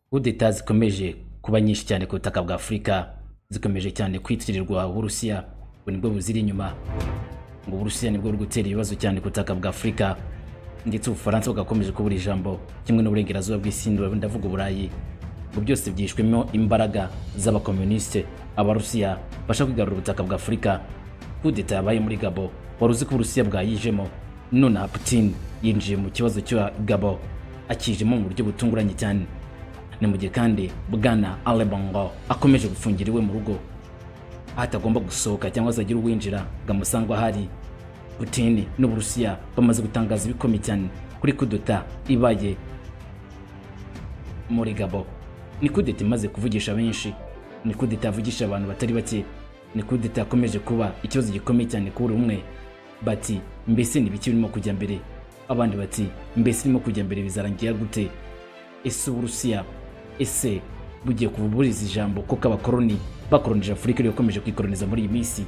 kudeta zikomeje kuba nyinshi cyane ku butaka bwa afurika zikomeje cyane kwitirirwa uburusiya ngo nibwo buziri inyuma ngo uburusiya nibwo buri gutera ibibazo cyane ku butaka bwa afurika ndetse ubufaransa bugakomeje kubura ijambo kimwe n'uburengerazuba bw'isi ndavuga uburayi ngo byose byishwemo imbaraga z'abakomunisite abarusiya bashaka kwigarura ubutaka bwa afurika kudeta yabaye muri gabo wari uzi ko uburusiya bwayijemo nonaha putin yinjiye mu kibazo cya gabo akijemo mu buryo butunguranye cyane ni mu gihe kandi bwana alebongo akomeje gufungira iwe mu rugo aho atagomba gusohoka cyangwa se agira uwinjira ngo amusangwe ahari putini n'uburusiya bamaze gutangaza ibikomeye cyane kuri kudota ibaye muri gabo ni kudeta imaze kuvugisha benshi ni kudeta yavugisha abantu batari bake ni kudeta yakomeje kuba ikibazo gikomeye cyane kuri buri umwe bati mbese ni biki birimo kujya mbere abandi bati mbese irimo kujya mbere bizarangira gute ese uburusiya ese bugiye kububuriza ijambo kuko abakoroni bakoronije afurika ariyo ikomeje kwikoroniza muri iyi minsi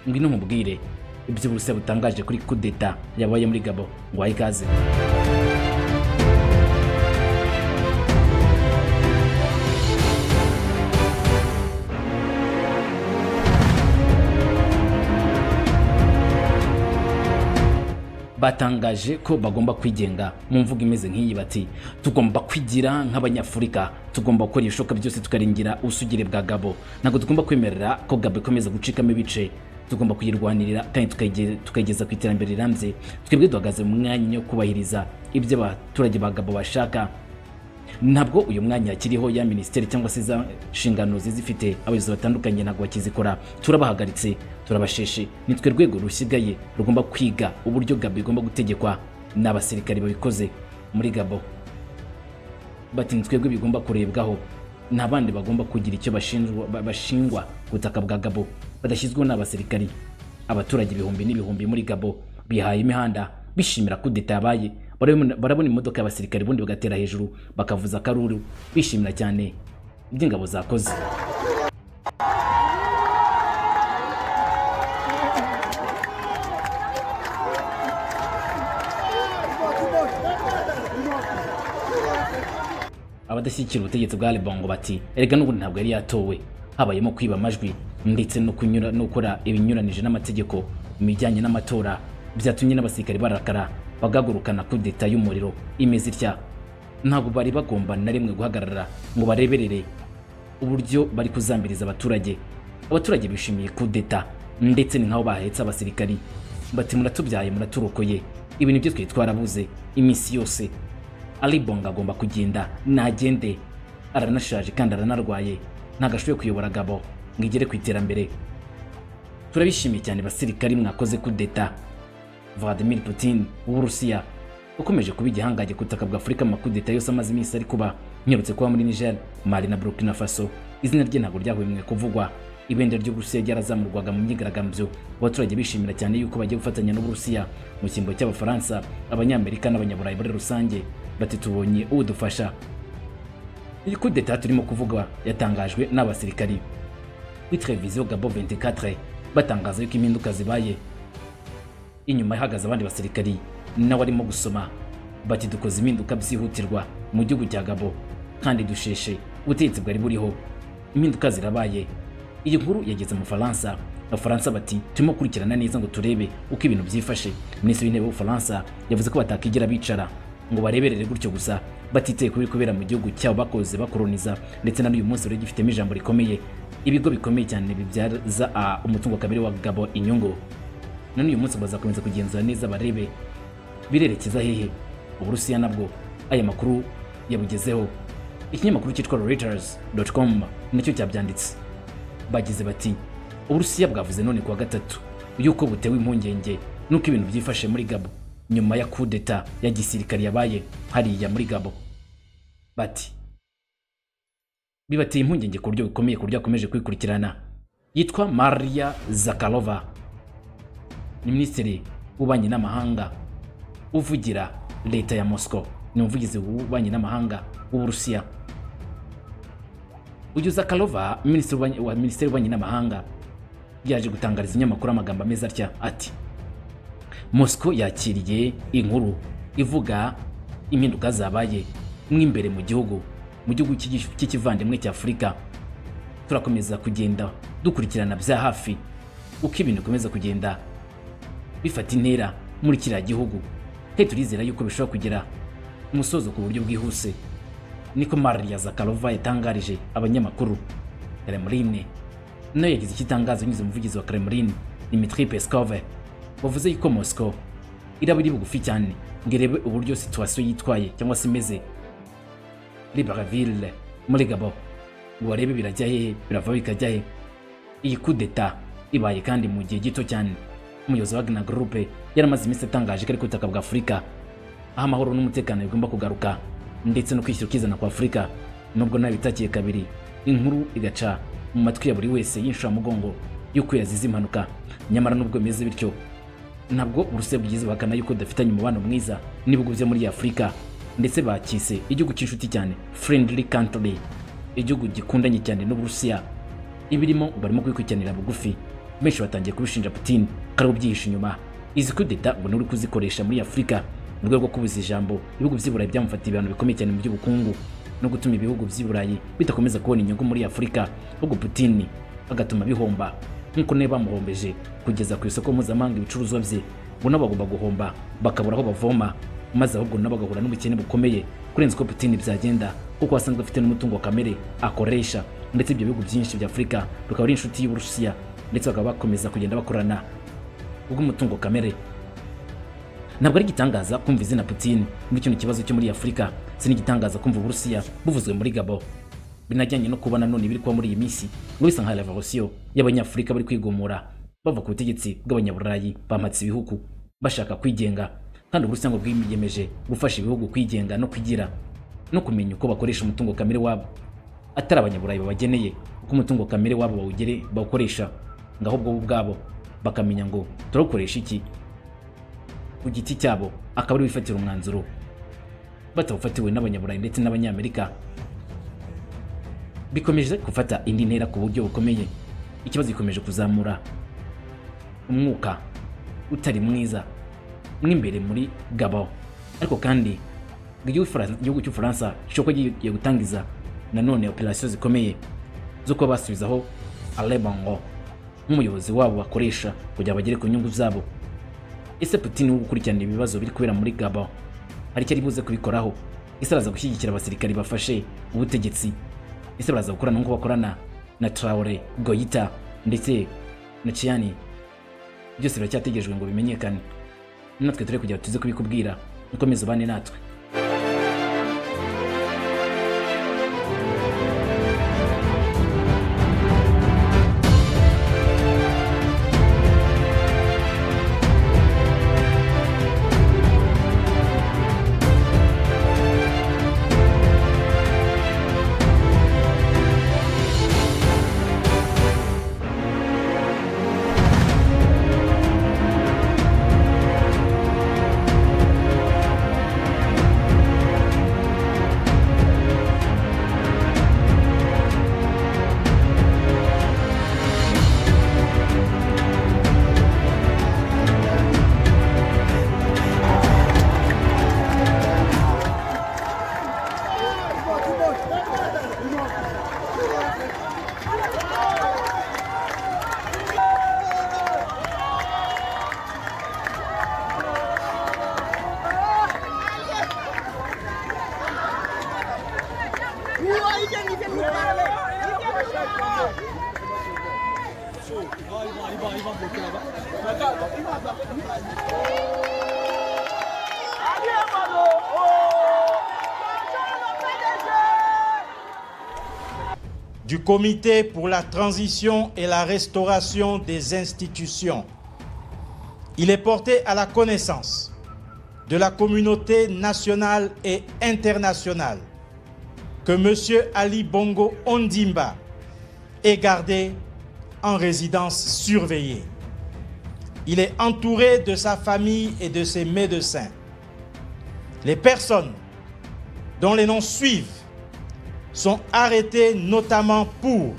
ngwino mubwire ibyo uburusiya butangaje kuri kudeta yabaye muri gabo ngo wahe ikaze batangaje ko bagomba kwigenga mu mvugo imeze nk'iyi bati tugomba kwigira nk'abanyafurika tugomba gukora ibishoboka byose tukarengera ubusugire bwa gabo ntabwo tugomba kwemerera ko gabo ikomeza gucikamo ibice tugomba kuyirwanirira kandi tukayigeza ku iterambere rirambye twebwe duhagaze mu mwanya wo kubahiriza ibyo abaturage ba gabo bashaka ntabwo uyu mwanya akiriho ya minisiteri cyangwa se za nshingano zizifite abayobozi batandukanye ntabwo bakizikora turabahagaritse turabasheshe ni twe rwego rusigaye rugomba kwiga uburyo gabo igomba gutegekwa n'abasirikare babikoze muri gabo bati ni twebwe bigomba kurebwaho nta bandi bagomba kugira icyo bashingwa ku butaka bwa gabo badashyizweho n'abasirikari abaturage ibihumbi n'ibihumbi muri gabo bihaye imihanda bishimira kudeta yabaye barabona imodoka y'abasirikare ubundi bagatera hejuru bakavuza akaruru bishimira cyane ibyo ingabo zakoze abadashyigikira ubutegetsi bwa Lebongo bati erega n'ubundi ntabwo yari yatowe habayemo kwiba amajwi ndetse no kunyura no gukora ibinyuranije n'amategeko mu bijyanye n'amatora byatumye n'abasirikare barakara bagagurukana kudeta y'umuriro imeze itya ntabwo bari bagomba na rimwe guhagarara ngo bareberere uburyo bari kuzambiriza abaturage abaturage bishimiye kudeta ndetse ni nk'aho bahetse abasirikari bati muratubyaye muraturokoye ibi nibyo twari twarabuze iminsi yose aribonga agomba kugenda nagende aranashaje kandi aranarwaye ntabwo ashoboye kuyobora gabo ngo igere ku iterambere turabishimiye cyane basirikari mwakoze kudeta Vladimir Putin w'Uburusiya ukomeje kuba igihangange ku butaka bwa Afurika amakudeta yose amaze iminsi ari kuba nyarutse kuba muri Niger, Mali na Burkina Faso izina rye ntabwo ryahwemwe kuvugwa ibendera ry'Uburusiya ryarazamurwaga mu myigaragambyo abaturage bishimira cyane yuko bagiye gufatanya n'Uburusiya mu cyimbo cy'Abafaransa Abanyamerika n'Abanyaburayi muri rusange bati tubonye udufasha iyi kudeta turimo kuvugwa yatangajwe n'abasirikari kuri televiziyo Gabo 24 batangaza yuko impinduka zibaye inyuma ihagaze abandi basirikari nawe arimo gusoma bati dukoze impinduka byihutirwa mu gihugu cya gabo kandi dusheshe ubutegetsi bwari buriho impinduka zirabaye iyi nkuru yageze mu faransa abafaransa bati turimo gukurikirana neza ngo turebe uko ibintu byifashe minisitiri w'intebe w'ubufaransa yavuze ko batakigira bicara ngo bareberere gutyo gusa batiteye kuri kubera mu gihugu cyabo bakoze bakoroniza ndetse na n'uyu munsi rero gifitemo ijambo rikomeye ibigo bikomeye cyane bibyaza umutungo kabiri wa gabo inyungu none uyu munsi bazakomeza kugenzura neza barebe birerekeza hehe uburusiya nabwo aya makuru yabugezeho ikinyamakuru cyitwa reuters.com nacyo cyabyanditse bagize bati uburusiya bwavuze none kuwa gatatu yuko butewe impungenge nuko ibintu byifashe muri gabo nyuma ya kudeta ya gisirikare yabaye hariya muri gabo bati bibateye impungenge ku buryo bukomeye ku buryo akomeje kwikurikirana yitwa maria zakarova ni minisitiri w'ububanyi n'amahanga uvugira leta ya moscow ni umuvugizi w'ububanyi n'amahanga w'uburusiya uyu zakarova minisitiri w'ububanyi n'amahanga yaje gutangariza inyamakuru amagambo ameze atya ati mosco yakiriye inkuru ivuga impinduka zabaye mo imbere mu gihugu mu gihugu cy'igi- cy'ikivandimwe cya afurika turakomeza kugenda dukurikirana bya hafi uko ibintu bikomeza kugenda bifata intera muri kiriya gihugu he turizera yuko bishobora kugera umusozo ku buryo bwihuse niko Maria Zakharova yatangarije abanyamakuru Kremlin nayo yagize icyo itangaza binyuze mu muvugizi wa Kremlin Dmitry Peskov wavuze yuko Moscow iraba iri bugufi cyane ngo irebe uburyo situwasiyo yitwaye cyangwa se imeze Libreville muri Gabo ngo barebe birajya hehe birava bikajya he iyi kudeta ibaye kandi mu gihe gito cyane umuyobozi wa Wagner Group yaramaze iminsi atangaje ko ari ku butaka bwa Afurika aho amahoro n'umutekano bigomba kugaruka ndetse no kwishyura ukizana kwa Afurika nubwo nawe bitakiye kabiri inkuru igaca mu matwi ya buri wese y'inshuramugongo y'uko yazize impanuka nyamara nubwo bimeze bityo ntabwo Uburusiya bwigeze buhakana yuko budafitanye umubano mwiza n'ibihugu byo muri Afurika ndetse bakise igihugu cy'inshuti cyane friendly country igihugu gikundanye cyane n'Uburusiya ibirimo barimo kwikurikiranira bugufi benshi batangiye kubishinja Putin ko ari we ubyihishe inyuma izi kudeta ngo ni we uri kuzikoresha muri Afurika mu rwego rwo kubuza ijambo ibihugu by'i Burayi byamufatiye ibihano bikomeye cyane mu by'ubukungu no gutuma ibihugu by'i Burayi bidakomeza kubona inyungu muri Afurika ahubwo Putin agatuma bihomba nk'uko nayo bamuhombeje kugeza ku isoko mpuzamahanga ibicuruzwa bye ngo nabo bagomba guhomba bakabura aho bavoma maze ahubwo nabo bagahura n'ubukene bukomeye kurenza uko Putin byagenda kuko asanzwe afite n'umutungo kamere akoresha ndetse ibyo bihugu byinshi bya Afurika bikaba ari inshuti y'Uburusiya ndetse bakaba bakomeza kugenda bakorana ubw'umutungo kamere ntabwo ari igitangaza kumva izina Putin muri kino kibazo cyo muri Afurika si n'igitangaza kumva Uburusiya buvuzwe muri Gabo binajyanye no kubona none ibiri kuba muri iyi minsi ngo bisa nka revolution y'abanyafurika bari kwigomora bava ku butegetsi bw'abanyaburayi bamatse ibihugu bashaka kwigenga kandi Uburusiya ngo bwiyemeje gufasha ibihugu kwigenga no kugira no kumenya uko bakoresha umutungo kamere wabo atari abanyaburayi babageneye uko umutungo kamere wabo bawugere bawukoresha ngo ahubwo bo ubwabo bakamenya ngo turawukoresha iki ku giti cyabo akaba ari wifatira umwanzuro batawufatiwe n'abanyaburayi ndetse n'abanyamerika bikomeje gufata indi ntera ku buryo bukomeye ikibazo gikomeje kuzamura umwuka utari mwiza mw'imbere muri gabo ariko kandi ngo igihugu Furan- igihugu cy'ubufaransa gishobora kuba gigiye gutangiza nanone operasiyo zikomeye zo kuba basubizaho alebango nk'umuyobozi wabo bakoresha kugira ngo bagere ku nyungu zabo ese putin wo gukurikirana ibibazo biri kubera muri gabo hari icyo ari buze kubikoraho ese araza gushyigikira abasirikari bafashe ubutegetsi ese baraza gukorana nk'uko bakorana na Traore Goita ndetse na Chiani byose biracyategerejwe ngo bimenyekane natwe turi kugira tuze kubikubwira mukomeze ubane natwe du Comité pour la transition et la restauration des institutions. Il est porté à la connaissance de la communauté nationale et internationale que M. Ali Bongo Ondimba est gardé en résidence surveillée. Il est entouré de sa famille et de ses médecins. Les personnes dont les noms suivent sont arrêtés notamment pour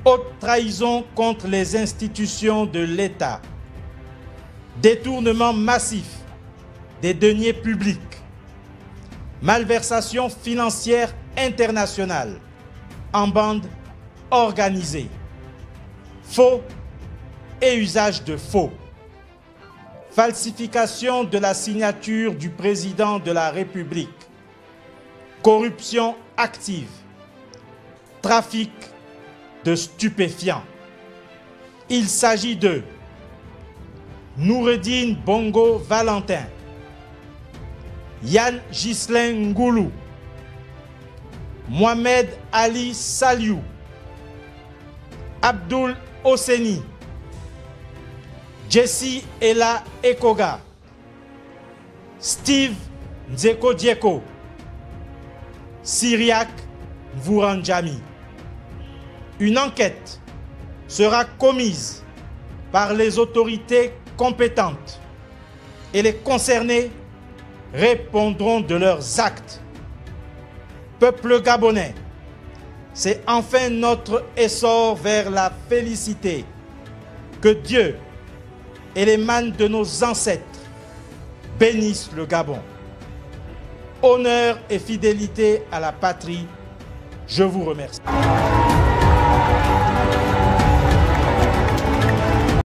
haute trahison contre les institutions de l'État, détournement massif des deniers publics, malversation financière internationale en bande organisée, faux et usage de faux, falsification de la signature du président de la République, corruption active, trafic de stupéfiants. Il s'agit de Noureddin Bongo Valentin, Yann Ghislain Ngoulou, Mohamed Ali Saliou, Abdul Oseni, Jesse Ella Ekoga, Steve Nzeko Dieko, Syriac Vouranjami. Une enquête sera commise par les autorités compétentes et les concernés répondront de leurs actes. Peuple gabonais, c'est enfin notre essor vers la félicité que Dieu et les mânes de nos ancêtres bénissent le Gabon. Honneur et fidélité à la patrie, je vous remercie.